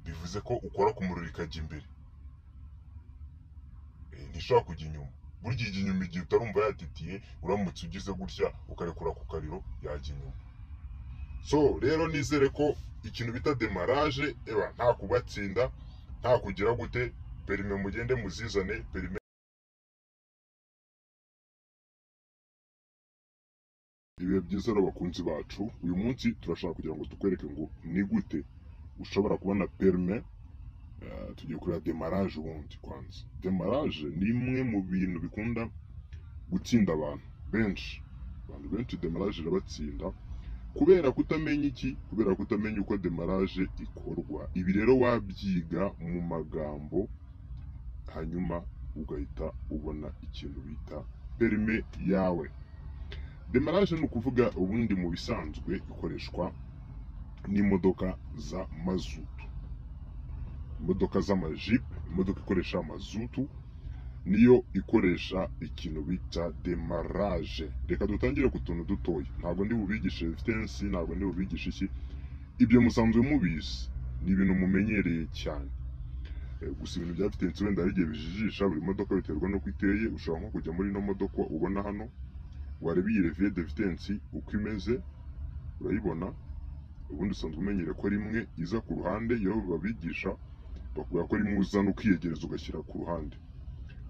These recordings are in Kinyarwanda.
bivuze ko ukora ku muriro ikajya imbere ntishobora kujya inyuma burya ijya inyuma igihe utarumva yatitiye uramutse ugize gutya ukarekura ku kariro yajya inyuma so rero nizere ko ikintu bita demaraje eba nta kubatsinda nta kugira gute perime mugende muzizane perime ibihe byiza rero bakunzi bacu uyu munsi turashaka kugira ngo tukwereke ngo ni gute ushobora kubona perime Eh, tugiye kureba demarage ubundi kwanza demarage ni imwe mu bintu bikunda gutsinda abantu benshi abantu benshi demarage irabatsinda kubera kutamenya iki kubera kutamenya uko demarage ikorwa ibi rero wabyiga mu magambo hanyuma ugahita ubona ikintu bita perime yawe demarage ni ukuvuga ubundi mu bisanzwe ikoreshwa n'imodoka za mazutu imodoka z'amajipe imodoka ikoresha mazutu niyo ikoresha ikintu bita demaraje reka dutangire ku tuntu dutoya ntabwo ndi bubigishe evidensi ntabwo ndi bubigishe iki ibyo musanzwe mubizi ni ibintu mumenyereye cyane Eh, gusa ibintu bya evidensi wenda hari igihe bijijisha buri modoka biterwa n'uko iteye ushobora nko kujya muri ino modoka ubona hano wareba iyi reviye d'evidensi uko imeze urayibona ubundi usanzwe umenyere ko rimwe iza ku ruhande iyo babigisha bakubwira ko rimwe uzana ukiyegereza ugashyira ku ruhande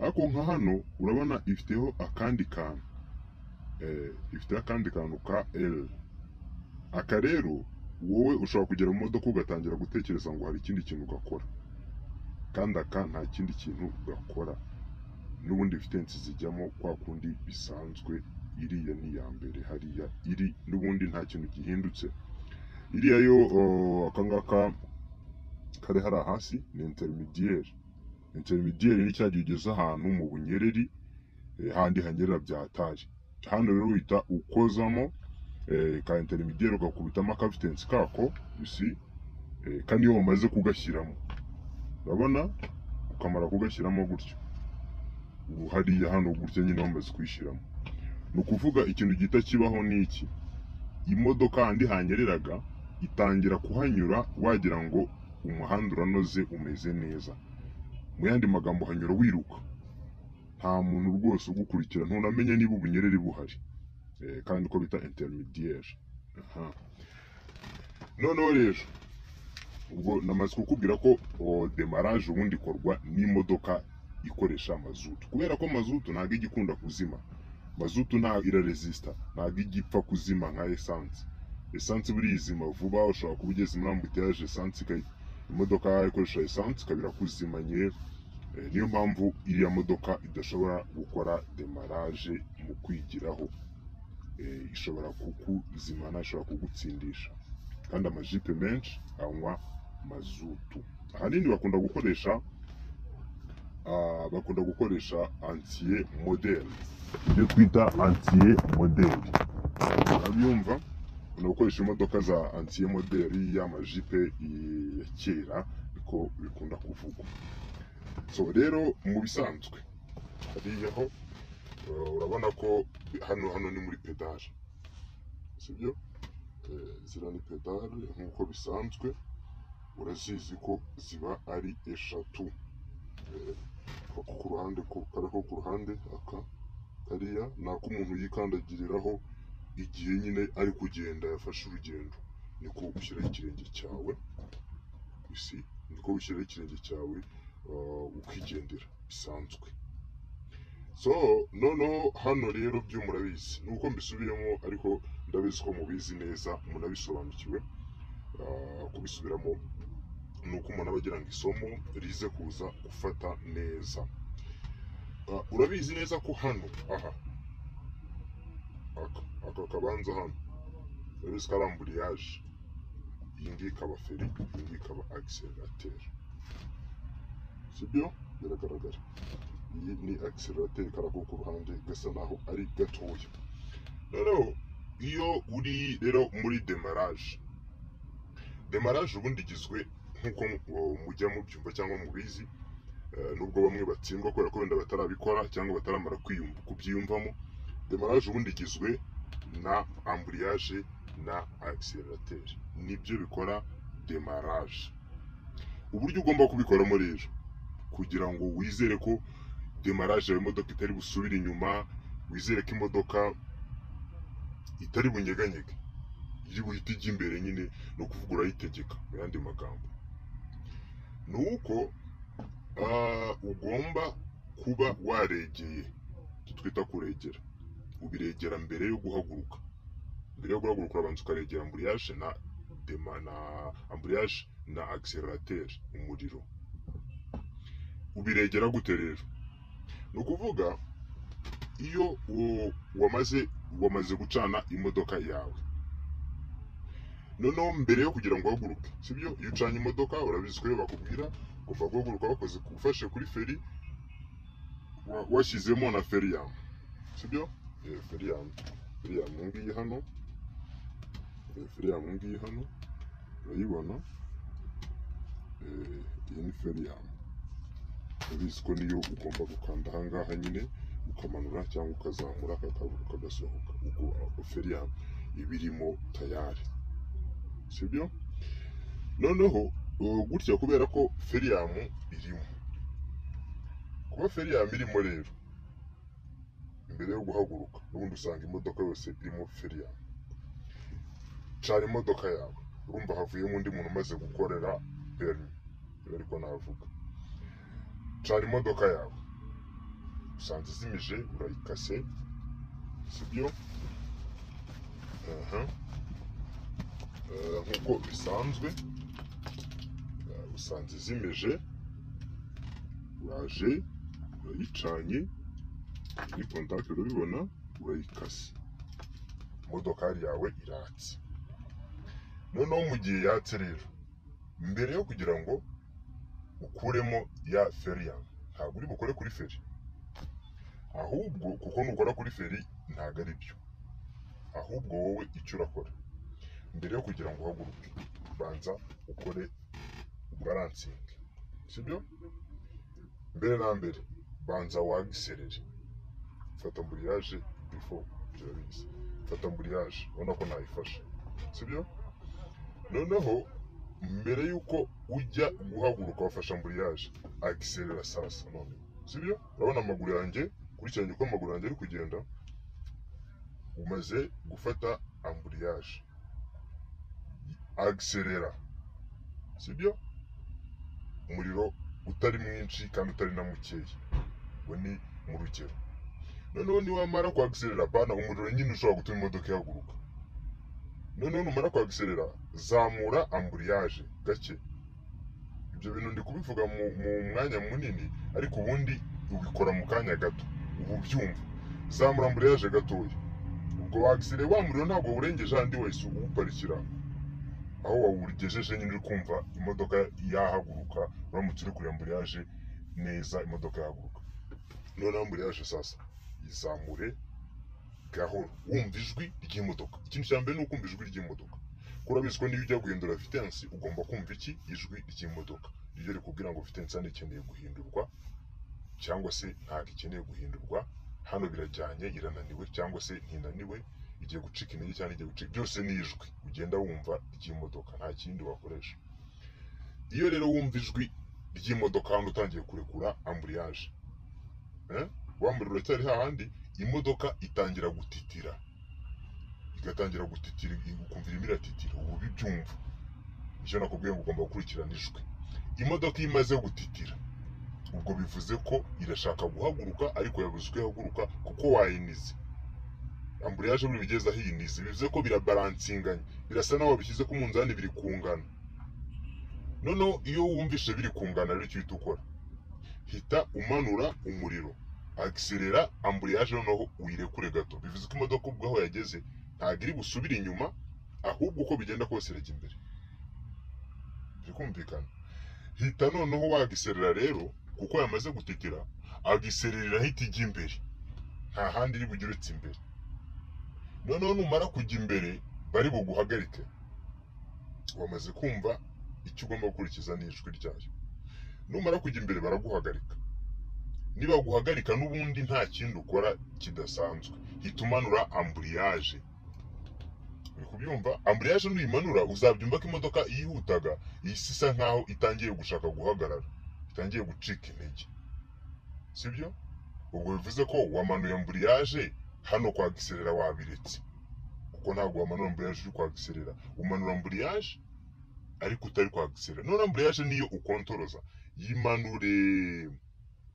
ariko nka hano urabona ifiteho akandi kantu eh, ifiteho akandi kantu ka L aka rero wowe ushobora kugera mu modoka ugatangira gutekereza ngo hari ikindi kintu ugakora kandi aka nta kindi kintu gakora n'ubundi vitensi zijyamo kwa kundi bisanzwe iriya ni iya mbere hariya iri n'ubundi nta kintu gihindutse iriya yo oh, aka ngaka kari hariya hasi ni intermediaire intermediaire ni cya gihe ugeze ahantu mu bunyereri eh, handi hanyerera bya taje hano rero uhita ukozamo eh, ka intermediaire ugakubitamo akavitensi kako you see eh, kandi iyo wamaze kugashyiramo urabona ukamara kugashyiramo gutyo ubu hariya hano gutya nyine wamaze kuyishyiramo ni ukuvuga ikintu gihita kibaho ni iki imodoka handi hanyereraga itangira kuhanyura wagira ngo umuhanda uranoze umeze neza mu yandi magambo hanyura wiruka nta muntu rwose ugukurikira ntunamenye niba ubunyereri buhari Eh, kandi ko bita intermediaire Aha. noneho rero ubwo namaze kukubwira ko o, demarage ubundi ikorwa n'imodoka ikoresha mazutu kubera ko mazutu ntabwo ijya ikunda kuzima mazutu nta iraresista ntabwo ijya ipfa kuzima nka esanse esanse buriya izima vuba ushobora kuba ugeze muri ambutiyaje esanse ikayi- imodoka ikoresha esanse ikabira kuzima nyine Eh, niyo mpamvu iriya modoka idashobora gukora demarage mu kwigiraho Eh, ishobora kukuzimana ishobora kugutsindisha kandi amajipe menshi anywa mazutu ahanini bakunda gukoresha ah, bakunda gukoresha ansiye modeli ibyo twita ansiye modeli urabyumva bakunda gukoresha imodoka za ansiye modeli y'amajipe i- ya kera niko bikunda kuvugwa so rero mu bisanzwe hariya ho eh, urabona ko hano hano ni muri pedage sibyo Eh, ziriya ni pedale nk'uko bisanzwe urazizi ko ziba ari eshatu Eh, ako ku ruhande ko kariho ku ruhande aka kariya ni ak'umuntu yikandagiriraho igihe nyine ari kugenda yafashe urugendo niko ushyiraho ikirenge cyawe isi niko ushyiraho ikirenge cyawe uh, ukigendera bisanzwe so noneho hano rero byo murabizi ni uko mbisubiyemo ariko ndabizi ko mubizi neza munabisobanukiwe uh, kubisubiramo ni uko umuntu aba agira ngo isomo rize kuza gufata neza Ah, urabizi neza ko hano aha aka aka kabanza hano urabizi ko ari amburiyaje iyi ngiyi ikaba feri iyi ngiyi ikaba akiseratere sibyo biragaragara iyi ni akiseratere karako ku ruhande gasa naho ari gatoya noneho iyo uri rero muri demaraje demaraje ubundi igizwe nk'uko mu- mujya mubyumva cyangwa mubizi eh, nubwo bamwe batsindwa kubera ko wenda batarabikora cyangwa bataramara kwiyumva kubyiyumvamo demaraje ubundi igizwe na amburiyaje na akiseratere nibyo bikora demaraje uburyo ugomba kubikoramo rero kugira ngo wizere ko demarage yawe imodoka itari busubire inyuma wizere ko imodoka itari bunyeganyege iyo uhita ijya imbere nyine ni ukuvuga urayitegeka mu yandi magambo ni uko ah, ugomba kuba waregeye icyo twita kuregera ubiregera mbere yo guhaguruka mbere yo guhaguruka urabanza ukaregera amburiyage na dema na amburiyage na akiserarateri umuriro ubiregera gute rero ni ukuvuga iyo wo- wamaze wamaze gucana imodoka yawe noneho mbere yo kugira ngo uhaguruke sibyo iyo ucanye imodoka urabizi ko iyo bakubwira ugomba guhaguruka wakoze ufashe kuri feri wa- washyizemo na feri yawe sibyo Eh, feri yawe feri yawe mu ngiyi hano Eh, feri yawe mu ngiyi hano urayibona Eh, iyi ni feri yawe urabizi ko niyo ugomba gukanda aha ngaha nyine ukamanura cyangwa ukazamura kakaba kagasohoka ubwo aho feri yawe iba irimo tayari sibyo noneho uh, gutya kubera ko feriyamu irimo kuba feriyamu irimo rero mbere yo guhaguruka n'ubundi usanga imodoka yose irimo feriyamu cara imodoka yawe urumva havuyemo undi muntu umaze gukorera perimi ariko navuga cara imodoka yawe usanze izimije urayikase sibyo aha Eh, nk'uko bisanzwe eh, usanze izimije uraje urayicanye ni kontakiti urabibona urayikase imodokari yawe iratse noneho mu gihe yatse rero mbere yo kugira ngo ukuremo ya feri yawe ntabwo uri bukore kuri feri ahubwo kuko nukora kuri feri ntabwo ari byo ahubwo wowe icyo urakora mbere yo kugira ngo uhaguruke banza ukore baransingi sibyo mbere na mbere banza wagiserere fata amburiyaje bifo birabizi fata amburiyaje ubona ko nayifashe sibyo noneho mbere y'uko ujya guhaguruka wafashe amburiyaje agiserera sasa none sibyo urabona amaguru yanjye ukurikiranye uko amaguru yanjye ari kugenda umaze gufata amburiyaje agiserera sibyo umuriro utari mwinshi kandi utari na mukeya ubu ni mu rugero noneho niwamara kwagiserera bana umuriro nyine ushobora gutuma imodoka ihaguruka noneho numara kwagiserera zamura amburiyaje gake ibyo bintu ndi kubivuga mu, mu mwanya munini ariko ubundi ubikora mu kanya gato uba ubyumva zamura amburiyaje gatoya ubwo wagisere wa muriro ntabwo wurengeje ahandi wahise uwuparikira aho wawugejeje nyine uri kumva imodoka yahaguruka uramutse uri kuri amburiyaje neza imodoka yahaguruka noneho amburiyaje sasa izamure gahoro wumva ijwi ry'imodoka ikintu cya mbere ni ukumva ijwi ry'imodoka kuko urabizi ko niyo ujya guhindura vitensi ugomba kumva iki ijwi ry'imodoka ryo rikubwira ngo vitensi hano ikeneye guhindurwa cyangwa se ntabwo ikeneye guhindurwa hano birajyanye irananiwe cyangwa se ntinaniwe igiye gucika intege cyangwa igiye gucika byose ni ijwi ugenda wumva ry'imodoka nta kindi wakoresha iyo rero wumva ijwi ry'imodoka hano utangiye kurekura amburiyaje Eh? wa muriro uracyari hahandi imodoka itangira gutitira igatangira gutitira ukumva irimo iratitira ubu bibyumva icyo nakubwiye ngo ugomba gukurikirana ijwi imodoka iyo imaze gutitira ubwo bivuze ko irashaka guhaguruka ariko yabuze uko ihaguruka kuko wayinize amburiyaje buri bigeze aho iyinize bivuze ko birabaransinganye birasa naho wabishyize ku munzani biri kungana noneho iyo wumvishe biri kungana rero icyo uhita ukora hita umanura umuriro agiserera amburiyaje noneho uyirekure gato bivuze ko imodoka ubwo aho yageze ntabwo iri busubire inyuma ahubwo uko bigenda kose irajya imbere bikumvikana hita noneho wagiserera rero kuko yamaze gutitira agiserera ahita ijya imbere nta handi iri bugire uretse imbere noneho numara kujya imbere bari buguhagarike wamaze kumva icyo ugomba gukurikiza ni ijwi ryayo numara kujya imbere baraguhagarika niba guhagarika n'ubundi nta kindi ukora kidasanzwe hita umanura amburiyaje uri kubyumva amburiyage nuyimanura uzabyumva ko imodoka yihutaga isi isa nkaho itangiye gushaka guhagarara itangiye gucika intege sibyo ubwo bivuze ko wamanuye amburiyage hano kwagiserera wabiretse kuko ntabwo wamanura amburiyage uri kwagiserera umanura amburiyage ariko utari kwagiserera none amburiyage niyo ukontoroza yimanure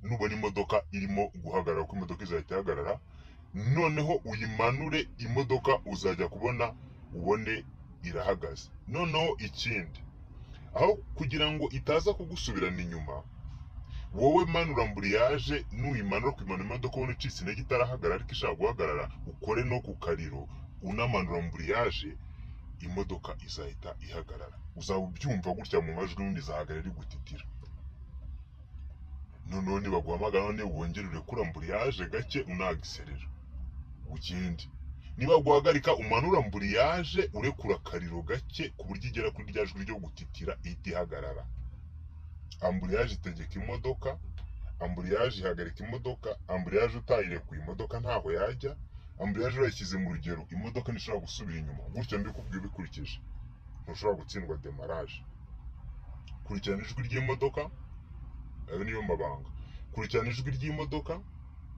nubona imodoka irimo guhagarara ko imodoka izahita ihagarara noneho uyimanure imodoka uzajya kubona ubone irahagaze noneho ikindi aho kugira ngo itaza kugusubirana inyuma wowe manura amburiyaje nuyimanura kuyimana imodoka ubona icitse intege itarahagarara ariko ishaka guhagarara ukore no ku kariro unamanura amburiyaje imodoka izahita ihagarara uzaba ubyumva gutya mu majwi y'undi izahagarara iri gutitira noneho nibaguhamagara none wongere urekure amburiyaje gake unagiserera ugende nibaguhagarika umanura amburiyaje urekura akariro gake ku buryo igera kuri rya jwi ryo gutitira ihita ihagarara amburiyaje itegeka imodoka amburiyaje ihagarika imodoka amburiyaje utayirekuye imodoka ntaho yajya amburiyaje urayishyize mu rugero imodoka ntishobora gusubira inyuma gutyo mbikubwiye ubikurikije ntushobora gutsindwa demaraje kurikirana ijwi ry'imodoka ayo niyo mabanga kurikirana ijwi ry'imodoka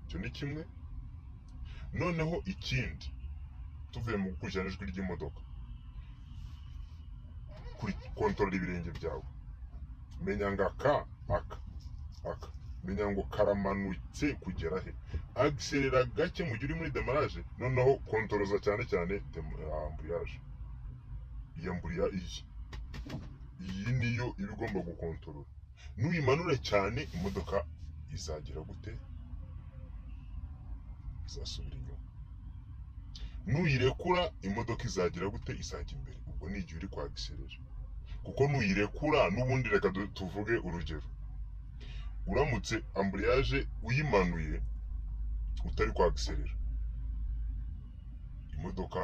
icyo ni kimwe noneho ikindi tuvuye mu gukurikirana ijwi ry'imodoka kuri kontorora ibirenge byawe menya ngo aka aka aka menya ngo karamanutse kugera he agiserera gake mu gihe uri muri demaraje noneho kontoroza cyane cyane demo- ah, amburiyaje iyi amburiya iyi iyi niyo iba igomba gukontorora nuyimanura cyane imodoka izagera gute izasubira inyuma nuyirekura imodoka izagira gute izajya imbere ubwo ni igihe uri kwagiserera kuko nuyirekura n'ubundi reka du- tuvuge urugero uramutse amburiyaje uyimanuye utari kwagiserera imodoka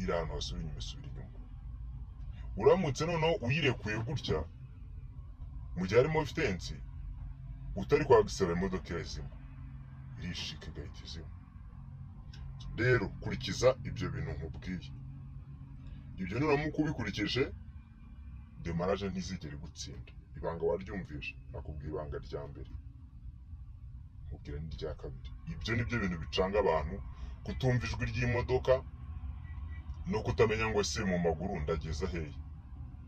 iri ahantu hasubira inyuma isubira inyuma uramutse noneho uyirekuye gutya mu gihe harimo vitensi utari kwagisera imodoka irazima irishika igahita izima rero kurikiza ibyo bintu nkubwiye ibyo nuramuka ubikurikije demaraje ntizigere gutsinda ibanga waryumvishe nakubwiye ibanga rya mbere nkubwira n'irya kabiri ibyo ni byo bintu bicanga abantu kutumva ijwi ry'imodoka no kutamenya ngo ese mu maguru ndageza hehe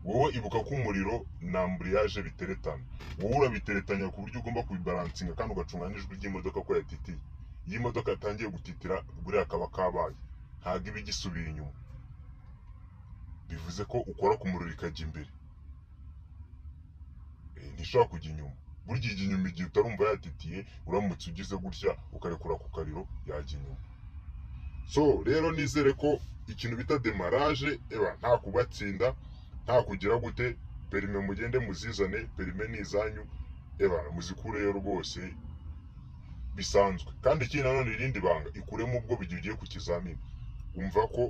wowe ibuka ko umuriro na amburiyaje biteretana wowe urabiteretanya ku buryo ugomba kubibaransinga kandi ugacunga n'ijwi ry'imodoka ko yatitiye iyo imodoka yatangiye gutitira buriya kaba kabaye ntabwo iba igisubira inyuma bivuze ko ukora ku muriro ikajya imbere Eh, ntishobora kujya inyuma burya ijya inyuma igihe utarumva yatitiye uramutse ugize gutya ukarekura ku kariro yajya inyuma so rero nizere ko ikintu bita demaraje eba nta kubatsinda nta kugira gute perime mugende muzizane perime ni izanyu eba muzikureyo rwose bisanzwe kandi ikindi nanone irindi banga ikuremo ubwo bigihe ugiye ku kizamini umva ko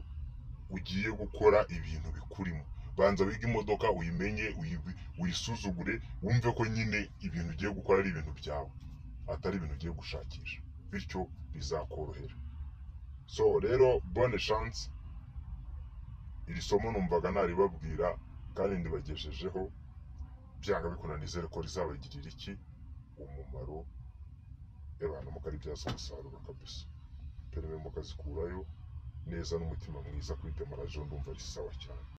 ugiye gukora ibintu bikurimo banza wige imodoka uyimenye uyi- uyisuzugure wumve ko nyine ibintu ugiye gukora ari ibintu byawe atari ibintu ugiye gushakisha bityo bizakorohera so rero bonne chance iri somo numvaga naribabwira kandi ndibagejejeho byanga bikunda nizere ko rizabagirira iki umumaro abantu mukaribyaza umusaruro kabisa perime mukazikurayo neza n'umutima mwiza kwitema rajo ndumva ari sawa cyane